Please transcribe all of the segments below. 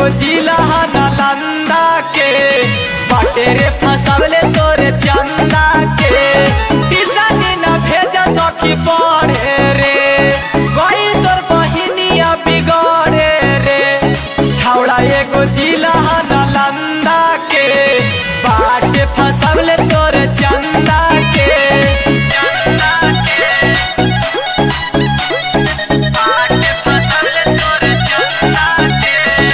एगो जिला नालंदा के बाटे रे फसवले तोरे चंदा के टिसनी न भेज सखी पढ़े रे गई तोर बहिनिया बिगड़े रे छौड़ा एगो जिला नालंदा के बाटे फसवले तोरे चंदा के चंदा के बाटे फसवले तोरे चंदा के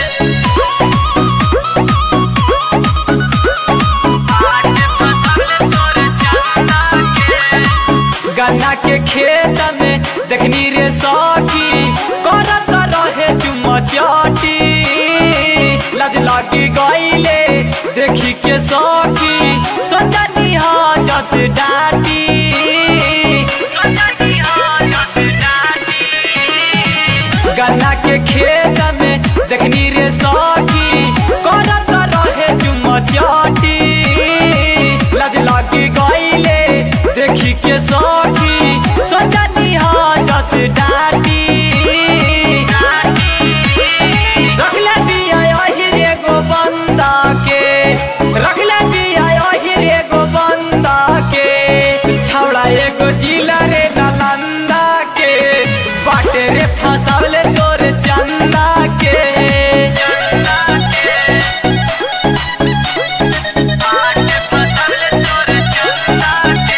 बाटे फसवले तोरे चंदा के गन्ना के खेत में देखनी रे सखी करत रहे चुम्मा चाटी लज लागी गईले देखी के सखी सोचनी हा जस डाटी सोचनी हा जस डाटी गन्ना के खेत में देखनी रे सखी करत रहे चुम्मा चाटी लज लागी गईले देखी के सखी सोचनी हा जस डाटी रखले बिया यही रे गो बंदा के रखले बिया यही रे गो बंदा के छौड़ा एगो जिला रे नालंदा के बाटे रे फसावले तोरे चंदा के चंदा के बाटे फसावले तोरे चंदा के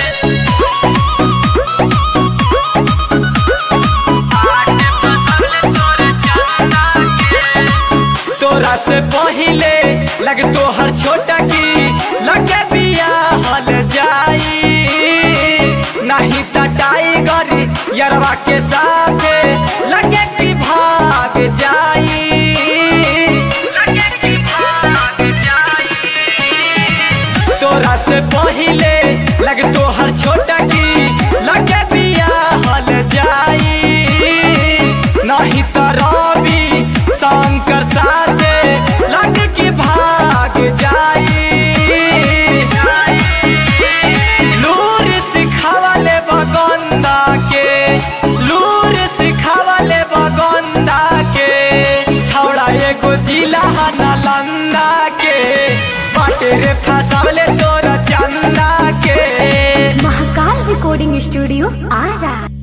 बाटे फसावले तोरे चंदा के तोरा से पहिले लग तोहर छोटा की लगे बिया हल जाई नहीं त टाइगर यरवा के साथे लगे की भाग जाई लगे की भाग जाई तोरा से पहिले लग तोहर छोटा की लगे बिया हल जाई नहीं त रवि शंकर साथे लग की भाग जाई लूर सिखावले बगंदा के लूर सिखावले बगंदा के छौड़ा एगो जिला नालंदा के बाटे रे फसावले तोरा चंदा के महाकाल रिकॉर्डिंग स्टूडियो आरा